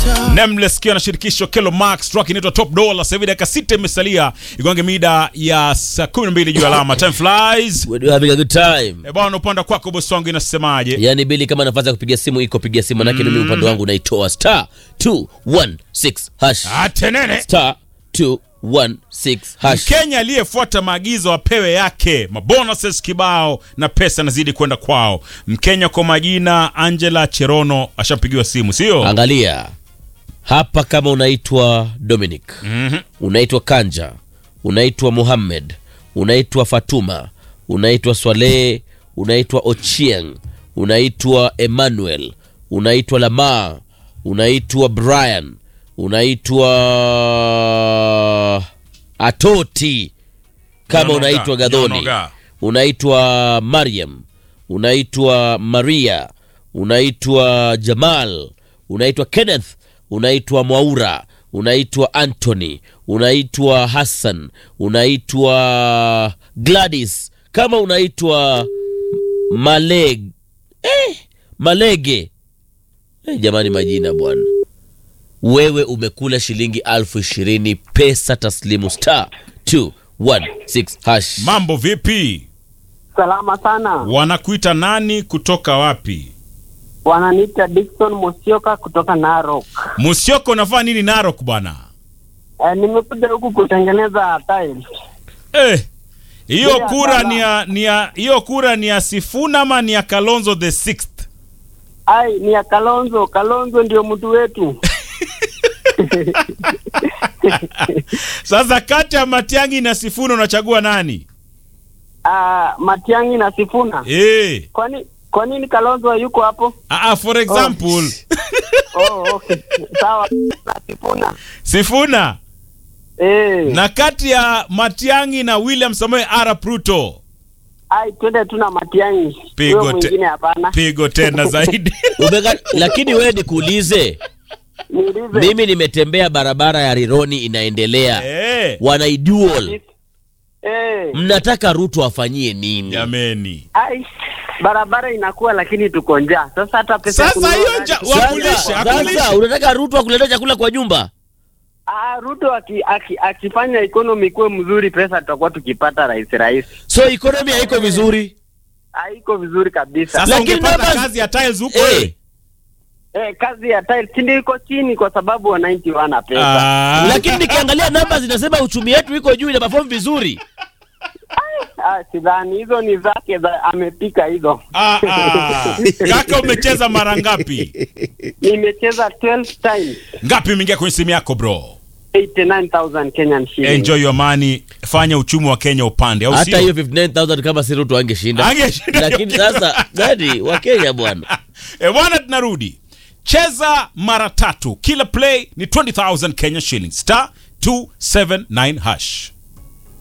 Nameless kiwa na shirikisho Kelo Max track inaitwa Top Dollar. Sasa hivi dakika sita imesalia igonge mida ya saa 12 juu alama. Time flies. We're having a good time. E bwana, upande kwako bosi wangu inasemaje? Yaani Bili, kama nafasi ya kupiga simu iko, piga simu manake mimi upande wangu naitoa star 216 hash Atenene. star 216 hash. Mkenya aliyefuata maagizo apewe yake mabonuses kibao na pesa nazidi kwenda kwao. Mkenya kwa majina Angela Cherono ashapigiwa simu, sio? Angalia hapa, kama unaitwa Dominic, Mhm. unaitwa Kanja, unaitwa Muhammad, unaitwa Fatuma, unaitwa Swaleh, unaitwa Ochieng, unaitwa Emmanuel, unaitwa Lamar, unaitwa Brian, unaitwa Atoti, kama Nyonoga, unaitwa Gadhoni, Nyonoga. unaitwa Mariam, unaitwa Maria, unaitwa Jamal, unaitwa Kenneth, unaitwa Mwaura, unaitwa Anthony, unaitwa Hassan, unaitwa Gladys, kama unaitwa Maleg eh, Malege eh, jamani, majina bwana. Wewe umekula shilingi alfu ishirini pesa taslimu star 216 hash. Mambo vipi? Salama sana. Wanakuita nani kutoka wapi? Wananiita Dickson Mosioka kutoka Narok. Musioko unafanya nini Narok bwana? E, nimekuja huku kutengeneza tiles. Eh, hiyo Bila kura sana. ni ya ni ya hiyo kura ni ya Sifuna ama ni ya Kalonzo the sixth? Ai, ni ya Kalonzo. Kalonzo ndio mtu wetu. Sasa kati ya Matiang'i na Sifuna unachagua nani? Ah, Matiang'i na Sifuna. Eh, Kwani kwa nini Kalonzo hayuko hapo? ah, ah, for example Oh, okay. Sawa. Na Sifuna. Sifuna Eh. na kati ya Matiang'i na William Samoei Arap Ruto Ai, twende tu na Matiang'i. Pigo Huyo te- mwingine hapana. pigo tena zaidi. Umeka, lakini wewe nikuulize, Niulize. mimi nimetembea barabara ya Rironi inaendelea, Eh, wanaidual Eh. mnataka Ruto afanyie nini? jameni. Ai, barabara inakuwa lakini tuko njaa. Sasa hata pesa ya Sasa kununua hiyo gari- nja Sasa, wakulishe, akulishe. sasa unataka Ruto akuletea chakula kwa nyumba? Ah, Ruto aki, aki, akifanya economy kuwe mzuri, pesa tutakuwa tukipata rahisi rahisi. So economy haiko vizuri. Haiko vizuri kabisa. Sasa Lakini ungepata numbers- kazi ya tiles huko Eh. eh. Eh, kazi ya tiles si ndio iko chini kwa sababu wananchi wana pesa. Ah. Lakini nikiangalia namba zinasema uchumi wetu iko juu, ina perform vizuri. Ah, sidhani hizo ni zake za amepika hizo. Ah, ah. Kaka umecheza mara ngapi? Nimecheza 12 times Ngapi imeingia kwenye simu yako bro? 89000 Kenyan shillings. Enjoy your money, fanya uchumi wa Kenya upande, au Hata sio? hiyo 59000 kama si Ruto angeshinda. Angeshinda Lakini hiyo sasa gani wa Kenya bwana. E bwana, tunarudi cheza mara tatu, kila play ni 20000 Kenya shillings, star 279 hash.